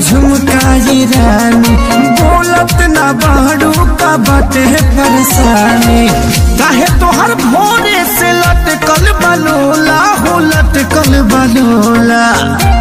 झुमकाई रानी बोलत ना बाड़ू का बाटे परेशानी काहे तोहर भोरे से लटकल बलोला हो लटकल बलोला